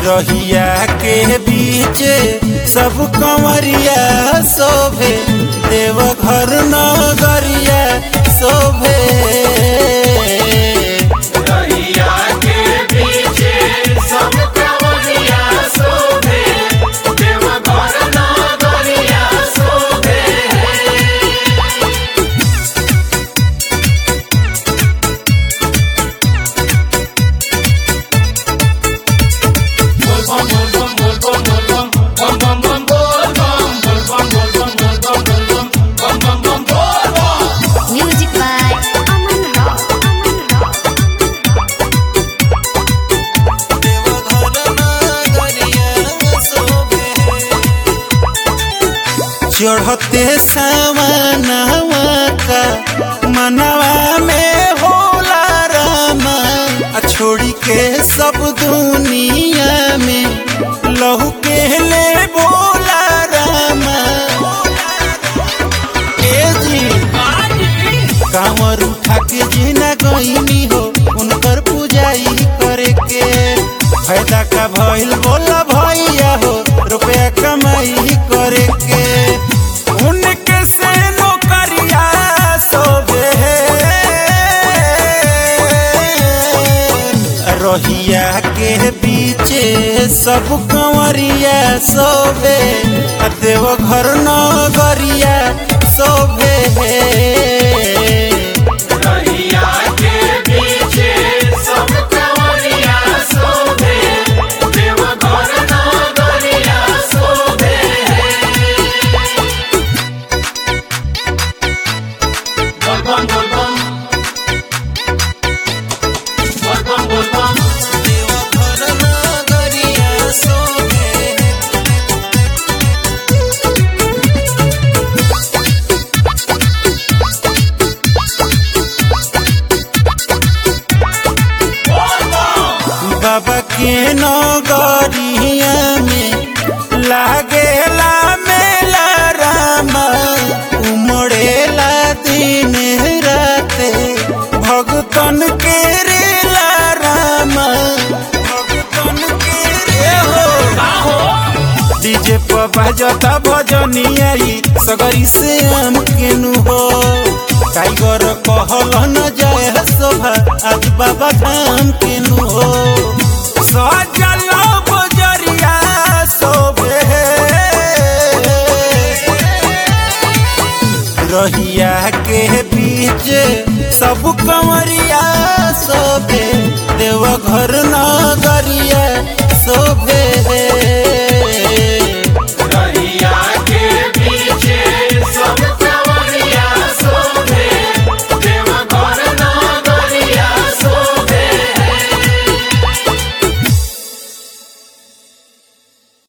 रहिया के बीच सब कंवरिया शोभे देव घर नगरिया शोभे रहिया के पीछे सब कंवरिया शोभे देव घर नगरिया शोभे Music by Aman Rock. Aman Rock. देव घर नगरिया शोभे चढ़ते सावनवा का मनवा में होला रामा आ छोड़ी के सब दुनिया में लहू के ले बोला रामा ए जी कांवर उठा के जीना गईनी हो उनकर पूजाई करे के फायदा का भइल बोला भैया हो रुपया कमाई करे के उनके से नौकरिया सोबे रहिया के पीछे सब कंवरिया सोबे आ देव घर नगरिया सोबे रहिया के पीछे सब कंवरिया शोभे देव घर नगरिया शोभे बोलबम बोलबम बोलबम बोलबम देव घर नगरिया सोबे बाबा के नगरिया में लागेला मेला रामा उमड़ेला दिन राते भगतन के रेला रामा भगतन के रे हो डीजे पर बाजता भजनिया ई सगरी से आम केनु हो टाइगर कहल न जाए शोभा आज बाबा धाम केनु हो